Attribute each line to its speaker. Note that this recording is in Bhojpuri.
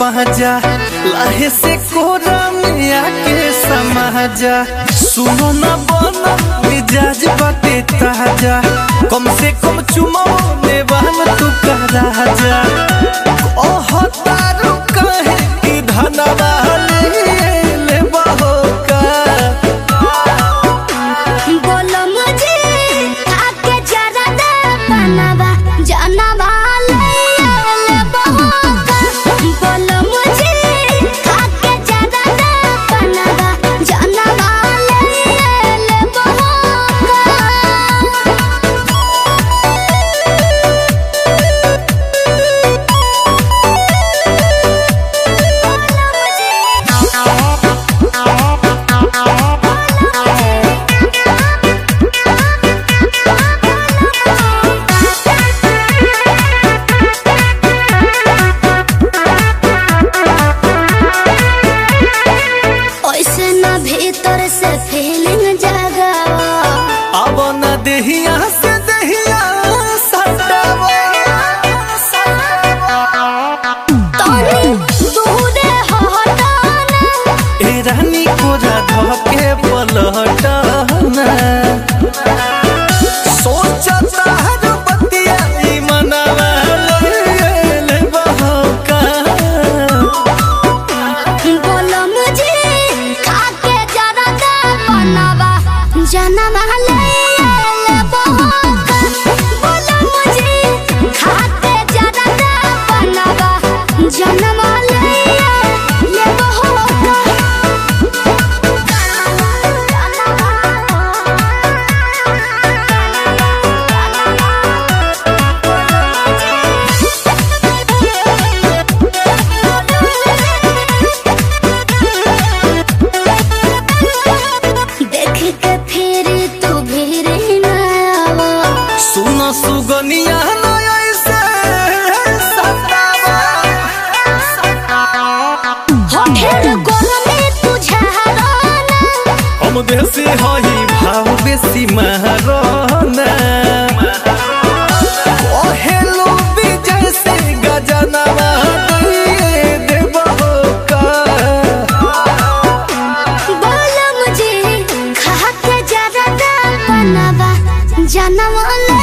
Speaker 1: पाजा लाहे से कोरा में आके समाजा सुनो ना बना मिजाज बाटे ताजा कम से कम चुमो ने बहन तू का राजा ओह तारू कहे कि धनवा ले ले बहो का
Speaker 2: बोलो मुझे आके जरा दे बनवा जानवा ले ले बहोका बोलो मुझे आके जरा दे बनवा जानवा ले ले बहोका ओइसे ना भीतर से फीलिंग जगावा
Speaker 1: अब न देहिया से देहिया सटावा
Speaker 2: तोनी दूरे हटाना
Speaker 1: ए रानी कोरा धके पलटना सोचता हर बतिया ई मनवा ले ले बहका
Speaker 2: बोलो मुझे खाके जरा दे बनवा जनवा ले ले बहोका बोलो मुझे खाके जरा दे बनवा जनवा ले ले बहोका देख के फिर तू भीर न आवा
Speaker 1: सुन सुगनिया न ऐसे सतावा
Speaker 2: होठेर गोरमे तुझारा
Speaker 1: हम देसी हई भाव बेसी महारना ओहेलो विजय से गजनवा दिए देबहो का
Speaker 2: बोलो मुझे खा के जरा दा बनवा जनवा ले